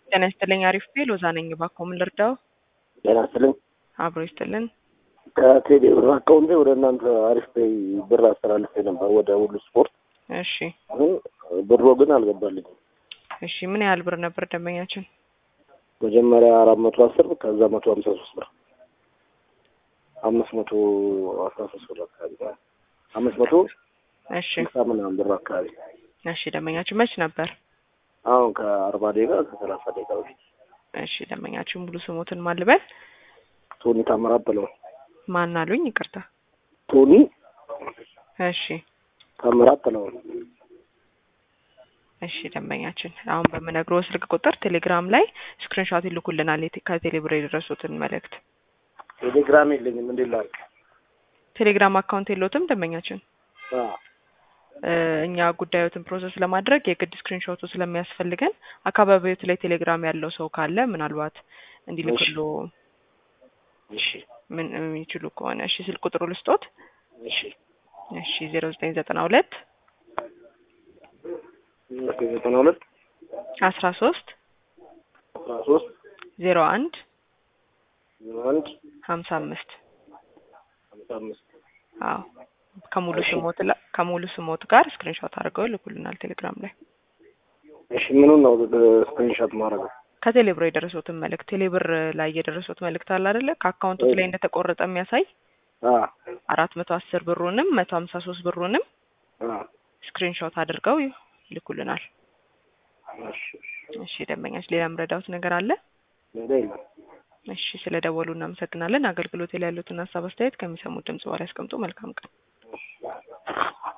ጤና ይስጥልኝ። አሪፍ ቤል ሎዛ ነኝ። እባክዎ ምን ልርዳው? ጤና ይስጥልኝ። አብሮ ይስጥልን። ከቴሌ ብር አካውንቴ ወደ እናንተ አሪፍ ፔይ ብር አስተላልፌ ነበር ወደ ሁሉ ስፖርት፣ እሺ ግን ብሮ ግን አልገባልኝም። እሺ ምን ያህል ብር ነበር ደንበኛችን? መጀመሪያ አራት መቶ አስር ብር ከዛ መቶ ሀምሳ ሶስት ብር አምስት መቶ አስራ ሶስት ብር አካባቢ ማለት ነው። አምስት መቶ እሺ ስልሳ ምናምን ብር አካባቢ እሺ ደንበኛችን መች ነበር? አሁን ከአርባ ደቂቃ ከሰላሳ ደቂቃ በፊት እሺ ደንበኛችን ሙሉ ስሞትን ማን ልበል? ቶኒ ታምራት ብለው ማን አሉኝ? ይቅርታ። ቶኒ እሺ ታምራት ብለው እሺ ደንበኛችን አሁን በምነግረው ስልክ ቁጥር ቴሌግራም ላይ ስክሪንሾት ይልኩልናል የቴ- ከቴሌብር የደረሱትን መልእክት። ቴሌግራም የለኝም እንዴት ላድርግ? ቴሌግራም አካውንት የለዎትም ደንበኛችን? አ እ እኛ ጉዳዮትን ፕሮሰስ ለማድረግ የግድ ስክሪንሾቱ ስለሚያስፈልገን አካባቢዎት ላይ ቴሌግራም ያለው ሰው ካለ ምናልባት እንዲልክሎ እሺ ምን የሚችሉ ከሆነ እሺ ስልክ ቁጥሩ ልስጦት። እሺ እሺ ዜሮ ዘጠኝ ዘጠና ሁለት ዘጠና ሁለት አስራ ሶስት አስራ ሶስት ዜሮ አንድ ዜሮ አንድ ሀምሳ አምስት ሀምሳ አምስት አዎ ከሙሉ እሺ። ስሞት ላ- ከሙሉ ስሞት ጋር ስክሪንሾት አድርገው ይልኩልናል ቴሌግራም ላይ እሺ ምኑን ነው ስክሪንሾት ማድረገው? ከቴሌብር የደረሱትን መልእክት ቴሌብር ላይ የደረሱት መልእክት አለ አይደለ ከአካውንቶች ላይ እንደተቆረጠ የሚያሳይ አ አራት መቶ አስር ብሩንም መቶ ሀምሳ ሶስት ብሩንም አ ስክሪንሾት አድርገው ይልኩልናል። እሺ እሺ ደንበኛች ሌላ ምረዳውት ነገር አለ? ሌላ የለም። እሺ ስለ ደወሉ እናመሰግናለን። አገልግሎት ላይ ያሉትን ሀሳብ አስተያየት ከሚሰሙት ድምጽ በኋላ ያስቀምጡ። መልካም ቀን።